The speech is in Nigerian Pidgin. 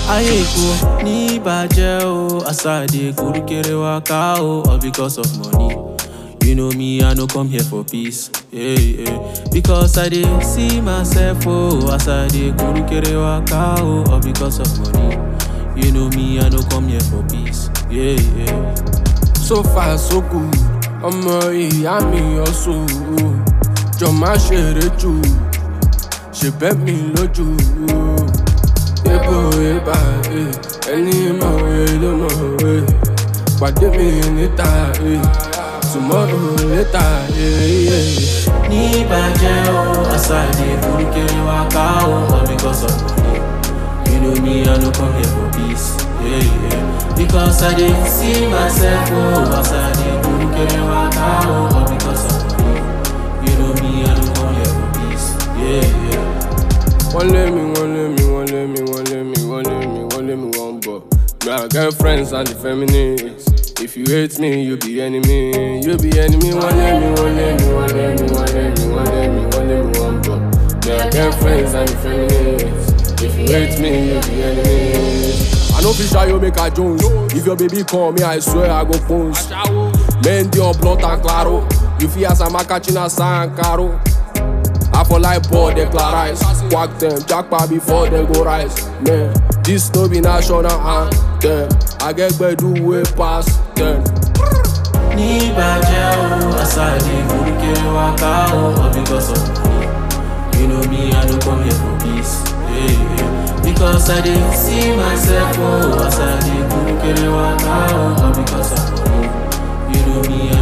ayé kò ní bàjẹ́ o asade kurukere waka o all because of money you know me i no come here for peace yeah, yeah. because i dey see myself o asade kurukere waka o all because of money you know me i no come here for peace yeah, yeah. so far so good ọmọ ìyá mi ọ̀sùn jọ má ṣeré jù ṣe bẹ́ mi lójú ebo eba eh, ẹni mọ̀wé ló mọ̀wé pàdé mi níta eh, tomorrow later. eh, eh. ní bàjẹ́ o asade kurukere waka o all because of money you know me i no come here for peace yeah, yeah. because i dey see myself o asade kurukere waka o all because of money you know me i no come here for peace yeah, yeah. wọ́n lé mi wọ́n lé mi wọ́n lé mi wọ́n lé mi wọ́n lé mi wọ́n lé mi wọ́n bọ̀. My girlfriends and the feminists. If you hate me, you be enemy. You be enemy. Wọ́n lé mi wọ́n lé mi wọ́n lé mi wọ́n lé mi wọ́n lé mi wọ́n lé mi wọ́n bọ̀. My girlfriends and the feminists. If you hate me, you be enemy. I no fit shy you make a Jones. If your baby call me, I swear I go post. Men dey on blunt and claro. You fit ask Amakachina San Caro. I for like ball declarize Quack them, jackpot before they go rise Man, this no be national anthem I get bedu way past them ní bàjẹ́ o asade kurukere waka o all because of money you know me i no come here for peace yeah, yeah. because i dey see myself o asade kurukere waka o all because of money you know me i